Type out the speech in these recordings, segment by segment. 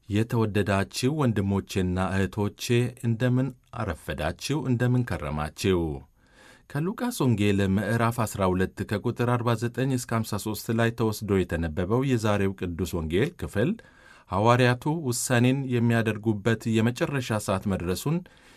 የተወደዳችሁ ወንድሞቼና እህቶቼ እንደምን አረፈዳችሁ? እንደምን ከረማችሁ? ከሉቃስ ወንጌል ምዕራፍ 12 ከቁጥር 49 እስከ 53 ላይ ተወስዶ የተነበበው የዛሬው ቅዱስ ወንጌል ክፍል ሐዋርያቱ ውሳኔን የሚያደርጉበት የመጨረሻ ሰዓት መድረሱን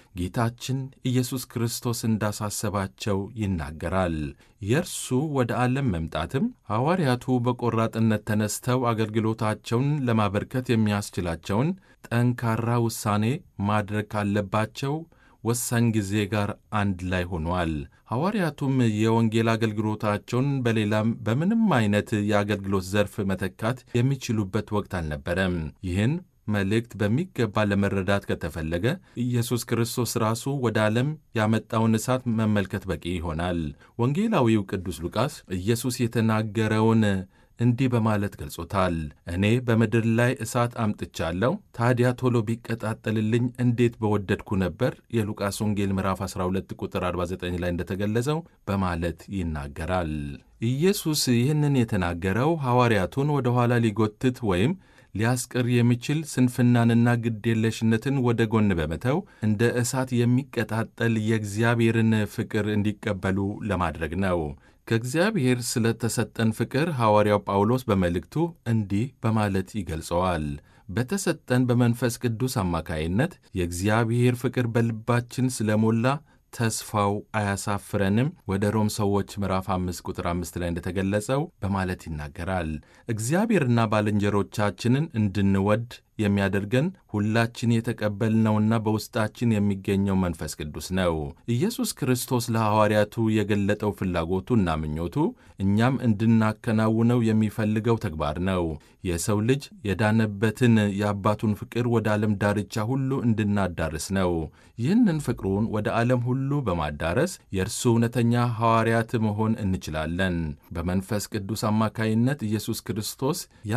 ጌታችን ኢየሱስ ክርስቶስ እንዳሳሰባቸው ይናገራል። የእርሱ ወደ ዓለም መምጣትም ሐዋርያቱ በቆራጥነት ተነስተው አገልግሎታቸውን ለማበርከት የሚያስችላቸውን ጠንካራ ውሳኔ ማድረግ ካለባቸው ወሳኝ ጊዜ ጋር አንድ ላይ ሆኗል። ሐዋርያቱም የወንጌል አገልግሎታቸውን በሌላም በምንም አይነት የአገልግሎት ዘርፍ መተካት የሚችሉበት ወቅት አልነበረም። ይህን መልእክት በሚገባ ለመረዳት ከተፈለገ ኢየሱስ ክርስቶስ ራሱ ወደ ዓለም ያመጣውን እሳት መመልከት በቂ ይሆናል። ወንጌላዊው ቅዱስ ሉቃስ ኢየሱስ የተናገረውን እንዲህ በማለት ገልጾታል። እኔ በምድር ላይ እሳት አምጥቻለሁ፣ ታዲያ ቶሎ ቢቀጣጠልልኝ እንዴት በወደድኩ ነበር። የሉቃስ ወንጌል ምዕራፍ 12 ቁጥር 49 ላይ እንደተገለጸው በማለት ይናገራል። ኢየሱስ ይህንን የተናገረው ሐዋርያቱን ወደ ኋላ ሊጎትት ወይም ሊያስቀር የሚችል ስንፍናንና ግዴለሽነትን ወደ ጎን በመተው እንደ እሳት የሚቀጣጠል የእግዚአብሔርን ፍቅር እንዲቀበሉ ለማድረግ ነው። ከእግዚአብሔር ስለተሰጠን ፍቅር ሐዋርያው ጳውሎስ በመልእክቱ እንዲህ በማለት ይገልጸዋል። በተሰጠን በመንፈስ ቅዱስ አማካይነት የእግዚአብሔር ፍቅር በልባችን ስለሞላ ተስፋው አያሳፍረንም። ወደ ሮም ሰዎች ምዕራፍ 5 ቁጥር 5 ላይ እንደተገለጸው በማለት ይናገራል። እግዚአብሔርና ባልንጀሮቻችንን እንድንወድ የሚያደርገን ሁላችን የተቀበልነውና በውስጣችን የሚገኘው መንፈስ ቅዱስ ነው። ኢየሱስ ክርስቶስ ለሐዋርያቱ የገለጠው ፍላጎቱና ምኞቱ እኛም እንድናከናውነው የሚፈልገው ተግባር ነው። የሰው ልጅ የዳነበትን የአባቱን ፍቅር ወደ ዓለም ዳርቻ ሁሉ እንድናዳርስ ነው። ይህንን ፍቅሩን ወደ ዓለም ሁሉ በማዳረስ የእርሱ እውነተኛ ሐዋርያት መሆን እንችላለን። በመንፈስ ቅዱስ አማካይነት ኢየሱስ ክርስቶስ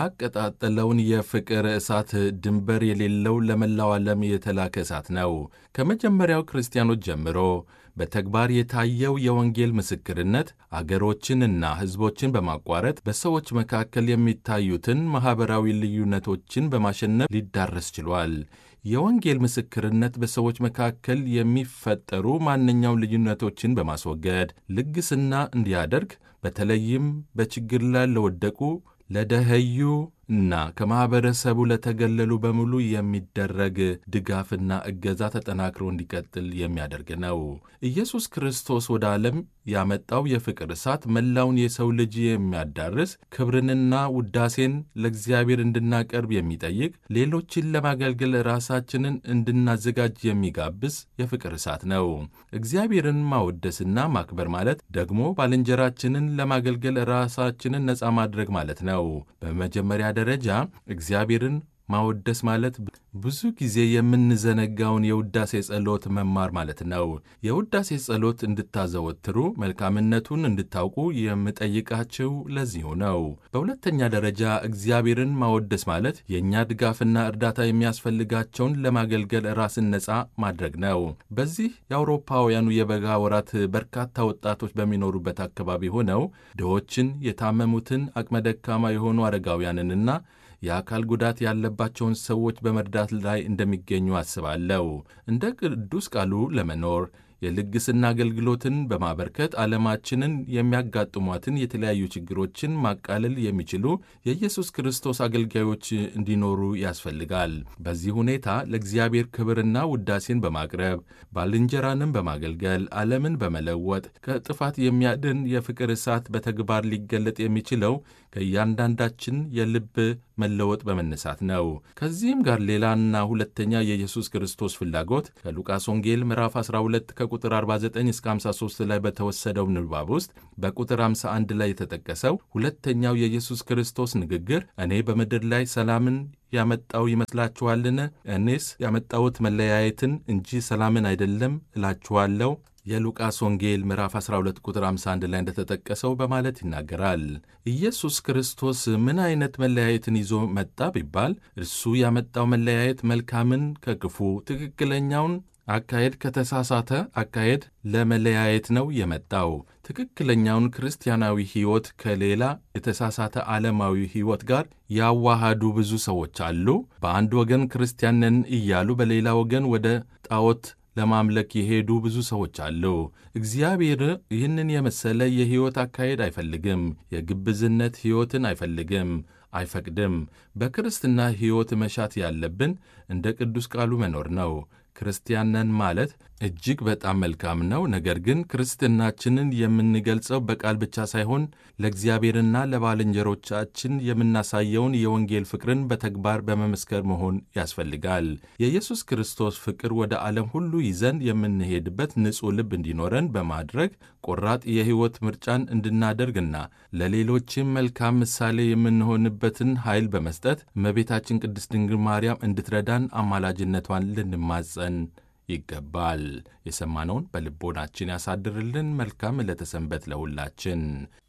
ያቀጣጠለውን የፍቅር እሳት ድንበር የሌለው ለመላው ዓለም የተላከ እሳት ነው። ከመጀመሪያው ክርስቲያኖች ጀምሮ በተግባር የታየው የወንጌል ምስክርነት አገሮችንና ሕዝቦችን በማቋረጥ በሰዎች መካከል የሚታዩትን ማኅበራዊ ልዩነቶችን በማሸነፍ ሊዳረስ ችሏል። የወንጌል ምስክርነት በሰዎች መካከል የሚፈጠሩ ማንኛውም ልዩነቶችን በማስወገድ ልግስና እንዲያደርግ በተለይም በችግር ላይ ለወደቁ ለደኸዩ እና ከማኅበረሰቡ ለተገለሉ በሙሉ የሚደረግ ድጋፍና እገዛ ተጠናክሮ እንዲቀጥል የሚያደርግ ነው። ኢየሱስ ክርስቶስ ወደ ዓለም ያመጣው የፍቅር እሳት መላውን የሰው ልጅ የሚያዳርስ ክብርንና ውዳሴን ለእግዚአብሔር እንድናቀርብ የሚጠይቅ ሌሎችን ለማገልገል ራሳችንን እንድናዘጋጅ የሚጋብዝ የፍቅር እሳት ነው። እግዚአብሔርን ማወደስና ማክበር ማለት ደግሞ ባልንጀራችንን ለማገልገል ራሳችንን ነፃ ማድረግ ማለት ነው። በመጀመሪያ ደረጃ እግዚአብሔርን ማወደስ ማለት ብዙ ጊዜ የምንዘነጋውን የውዳሴ ጸሎት መማር ማለት ነው። የውዳሴ ጸሎት እንድታዘወትሩ መልካምነቱን እንድታውቁ የምጠይቃችሁ ለዚሁ ነው። በሁለተኛ ደረጃ እግዚአብሔርን ማወደስ ማለት የእኛ ድጋፍና እርዳታ የሚያስፈልጋቸውን ለማገልገል ራስን ነፃ ማድረግ ነው። በዚህ የአውሮፓውያኑ የበጋ ወራት በርካታ ወጣቶች በሚኖሩበት አካባቢ ሆነው ድሆችን፣ የታመሙትን፣ አቅመ ደካማ የሆኑ አረጋውያንንና የአካል ጉዳት ያለባቸውን ሰዎች በመርዳት ላይ እንደሚገኙ አስባለሁ። እንደ ቅዱስ ቃሉ ለመኖር የልግስና አገልግሎትን በማበርከት ዓለማችንን የሚያጋጥሟትን የተለያዩ ችግሮችን ማቃለል የሚችሉ የኢየሱስ ክርስቶስ አገልጋዮች እንዲኖሩ ያስፈልጋል። በዚህ ሁኔታ ለእግዚአብሔር ክብርና ውዳሴን በማቅረብ ባልንጀራንም በማገልገል ዓለምን በመለወጥ ከጥፋት የሚያድን የፍቅር እሳት በተግባር ሊገለጥ የሚችለው ከእያንዳንዳችን የልብ መለወጥ በመነሳት ነው። ከዚህም ጋር ሌላና ሁለተኛ የኢየሱስ ክርስቶስ ፍላጎት ከሉቃስ ወንጌል ምዕራፍ 12 ከቁጥር 49 እስከ 53 ላይ በተወሰደው ንባብ ውስጥ በቁጥር 51 ላይ የተጠቀሰው ሁለተኛው የኢየሱስ ክርስቶስ ንግግር እኔ በምድር ላይ ሰላምን ያመጣው ይመስላችኋልን? እኔስ ያመጣሁት መለያየትን እንጂ ሰላምን አይደለም እላችኋለሁ የሉቃስ ወንጌል ምዕራፍ 12 ቁጥር 51 ላይ እንደተጠቀሰው በማለት ይናገራል። ኢየሱስ ክርስቶስ ምን አይነት መለያየትን ይዞ መጣ ቢባል እርሱ ያመጣው መለያየት መልካምን ከክፉ ትክክለኛውን አካሄድ ከተሳሳተ አካሄድ ለመለያየት ነው የመጣው። ትክክለኛውን ክርስቲያናዊ ሕይወት ከሌላ የተሳሳተ ዓለማዊ ሕይወት ጋር ያዋሃዱ ብዙ ሰዎች አሉ። በአንድ ወገን ክርስቲያን ነን እያሉ በሌላ ወገን ወደ ጣዖት ለማምለክ የሄዱ ብዙ ሰዎች አሉ። እግዚአብሔር ይህንን የመሰለ የሕይወት አካሄድ አይፈልግም። የግብዝነት ሕይወትን አይፈልግም፣ አይፈቅድም። በክርስትና ሕይወት መሻት ያለብን እንደ ቅዱስ ቃሉ መኖር ነው። ክርስቲያን ነን ማለት እጅግ በጣም መልካም ነው። ነገር ግን ክርስትናችንን የምንገልጸው በቃል ብቻ ሳይሆን ለእግዚአብሔርና ለባልንጀሮቻችን የምናሳየውን የወንጌል ፍቅርን በተግባር በመመስከር መሆን ያስፈልጋል። የኢየሱስ ክርስቶስ ፍቅር ወደ ዓለም ሁሉ ይዘን የምንሄድበት ንጹሕ ልብ እንዲኖረን በማድረግ ቆራጥ የሕይወት ምርጫን እንድናደርግና ለሌሎችም መልካም ምሳሌ የምንሆንበትን ኃይል በመስጠት እመቤታችን ቅድስት ድንግል ማርያም እንድትረዳን አማላጅነቷን ልንማጸን ይገባል። የሰማነውን በልቦናችን ያሳድርልን። መልካም ዕለተ ሰንበት ለሁላችን።